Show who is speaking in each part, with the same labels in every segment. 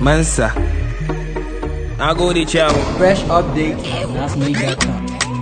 Speaker 1: Mansa. Na gode ciyawa.
Speaker 2: Fresh update on nasmake.com.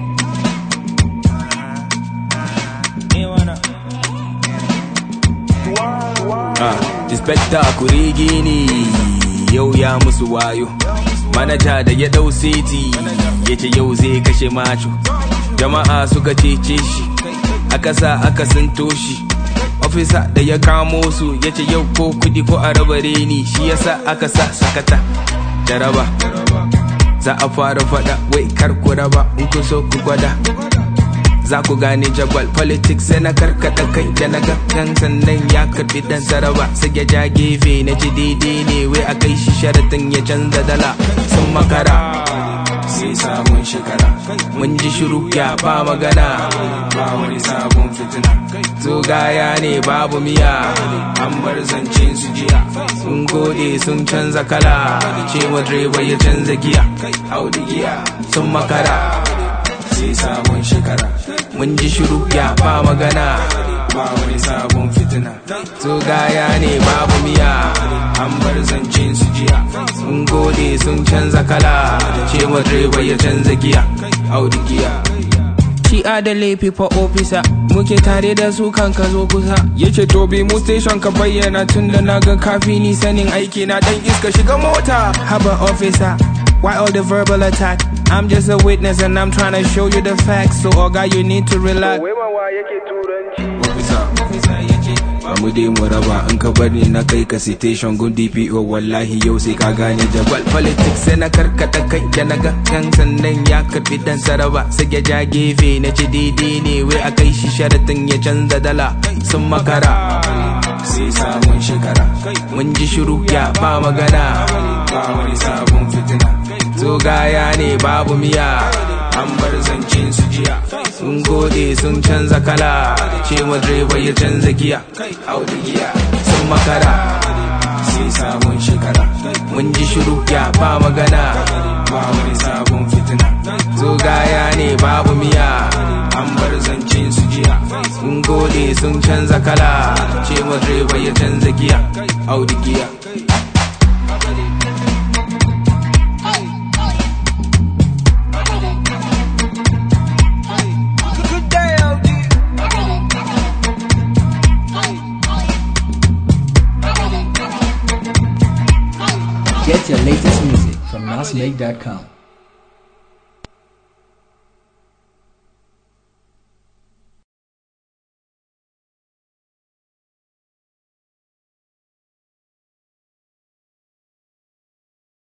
Speaker 1: Ah, Inspector kurigi ne yau ya musu wayo. Manaja da ya dau seti ya ce yau zai kashe macho. Jama'a suka cece shi, aka sa aka sinto shi. Ofisa da ya kamo su ya ce yau ko kudi ko a raba reni shi yasa aka sa sakata da raba. Za a fara fada wai kar ku raba in ku so ku gwada. za ku gane jagwal politics sai na karkata kai da na gan sannan ya karbi dan saraba sai ya ja gefe na ji daidai ne wai a kai shi sharatin ya canza dala sun makara sai sabon shekara mun ji shiru ya ba magana ba wani sabon fitina zo gaya ne babu miya an bar zancen su jiya sun gode sun canza kala cewa direba ya canza giya audi giya sun makara sai sabon shekara mun ji shiru ya ba magana ba wani sabon fitina so gaya ne babu miya an bar zancen su jiya sun gode sun canza kala cewa direba ya canza giya audi giya Shi da laifi fa ofisa muke tare da su kan ka zo kusa yace to bi mu station ka bayyana tun da na ga kafi ni sanin aiki na dan iska shiga mota haba officer why all the verbal attack I'm just a witness and I'm trying to show you the facts so oga you need to relax officer officer yace ba mu dai mu raba in ka bari na kai ka citation gun DPO wallahi yau sai ka gane jagwal politics sai na karkata kai da na ga kan sannan ya karbi dan saraba sai ya ja gefe na ci daidai ne wai a kai shi sharatin ya canza dala sun makara sai sabon shekara mun ji shiru ya ba magana ba wani sabon fitina zo gaya ne babu miya an bar zancen su jiya sun gode sun canza kala cewa direba ya canza giya audi giya sun makara sai sabon shekara mun ji shiru ya ba magana ba wani sabon fitina zo gaya ne babu miya an bar zancen su jiya sun gode sun canza kala cewa direba ya canza giya audi giya
Speaker 2: Get your latest music from nasmake.com.